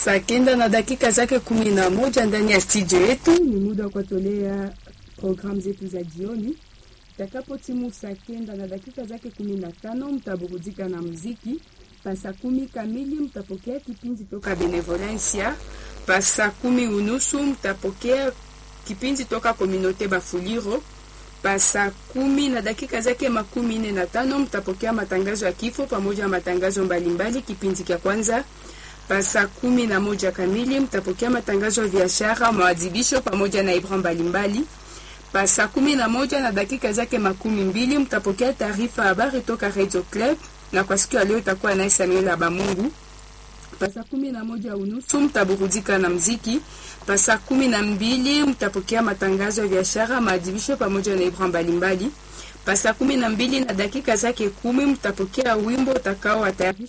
Saa kenda na dakika zake kumi na moja ndani ya studio yetu, ni muda wa kuwatolea programu zetu za jioni. Itakapo timu saa kenda na dakika zake kumi na tano mtaburudika na muziki. Pasa kumi kamili mtapokea kipindi toka Benevolencia. Pasa kumi unusu mtapokea kipindi toka Kominote Bafuliro. Pasa kumi na dakika zake makumi nne na tano mtapokea matangazo ya kifo pamoja na matangazo mbalimbali. Kipindi cha kwanza pasa kumi na moja kamili mtapokea matangazo ya biashara, maadhibisho pamoja na ibra mbalimbali. Pasa kumi na moja na dakika zake makumi mbili mtapokea taarifa habari toka Radio Club, na kwa siku ya leo itakuwa naye Samuel Abamungu. Pasa kumi na moja unusu mtaburudika na mziki. Pasa kumi na mbili mtapokea matangazo ya biashara, maadhibisho pamoja na ibra mbalimbali. Pasa kumi na mbili na dakika zake kumi mtapokea wimbo utakao watayarisha